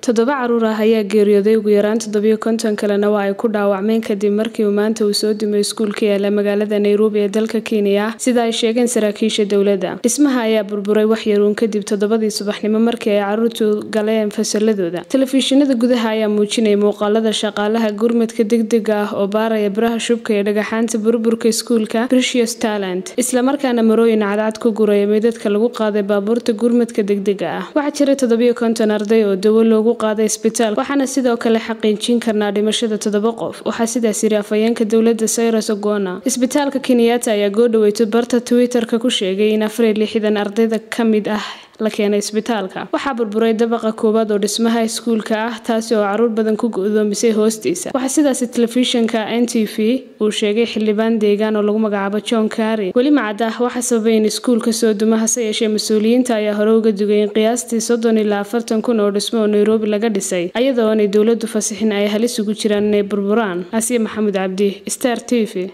toddoba caruur ah ayaa geeriyooday ugu yaraan toddobiyo konton kalena waa ay ku dhaawacmeen kadib markii uu maanta uu soo dumay iskuulka yaala magaalada nairobi ee dalka kenya sida ay sheegeen saraakiisha dowladda dhismaha ayaa burburay wax yaruun kadib toddobadii subaxnimo markii ay caruurtu galeen fasaladooda telefishinada gudaha ayaa muujinaya muuqaalada shaqaalaha gurmadka degdega ah oo baaraya biraha shubka ee dhagaxaanta burburka iskuulka britius talent islamarkaana marooyin cadcad ku guraya meydadka lagu qaaday baabuurta gurmadka degdega ah waxaa jiray toddobiyo konton arday oo dawo loogu qaaday isbitaal waxaana sidoo kale xaqiijin karnaa dhimashada toddoba qof waxaa sidaas yiri afhayeenka dowladda cyrus ogona isbitaalka kenyatta ayaa goodhaweyto barta twitter-ka ku sheegay in afar iyo lixdan ardayda ka mid ah la keenay isbitaalka waxaa burburay dabaqa koowaad oo dhismaha iskuulka ah taasi oo caruur badan ku go-doomisay hoostiisa waxaa sidaasi telefishinka n t v uu sheegay xildhibaan deegaan oo lagu magacaabo john kari weli macada waxaa sababay in iskuulka soo duma hase yeeshee mas-uuliyiinta ayaa hore uga dugay in qiyaastii soddon ilaa afartan kun oo dhismo oo nairobi laga dhisay ayadoo aanay dowladdu fasixin ay halis ugu jiraan inay burburaan asiya maxamuud cabdi star t v